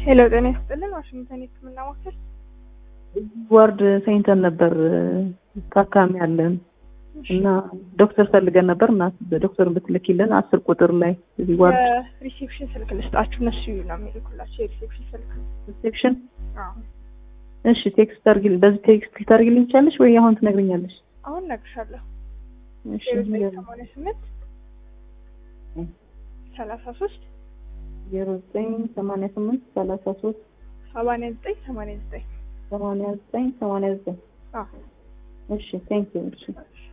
ሄሎ ጤና ይስጥልን። ዋሽንግተን የህክምና ማዕከል ዋርድ ተኝተን ነበር ታካሚ አለን እና ዶክተር ፈልገን ነበር እና ዶክተርን ብትልኪልን አስር ቁጥር ላይ እዚህ ዋርድ የሪሴፕሽን ስልክ ልስጣችሁ። እነሱ ነው የሚልኩላቸው የሪሴፕሽን ስልክ። ሪሴፕሽን አዎ እሺ ቴክስት አድርጊልኝ በዚህ ቴክስት ልታደርጊልኝ ትችያለሽ ወይ አሁን ትነግሪኛለሽ አሁን እነግርሻለሁ። እሺ ዜሮ ዘጠኝ ሰማንያ ስምንት ሰላሳ ሶስት ዜሮ ዘጠኝ ሰማንያ ስምንት ሰላሳ ሶስት ሰማንያ ዘጠኝ ሰማንያ ዘጠኝ ሰማንያ ዘጠኝ ሰማንያ ዘጠኝ አዎ እሺ ቴንክ ዩ እሺ እሺ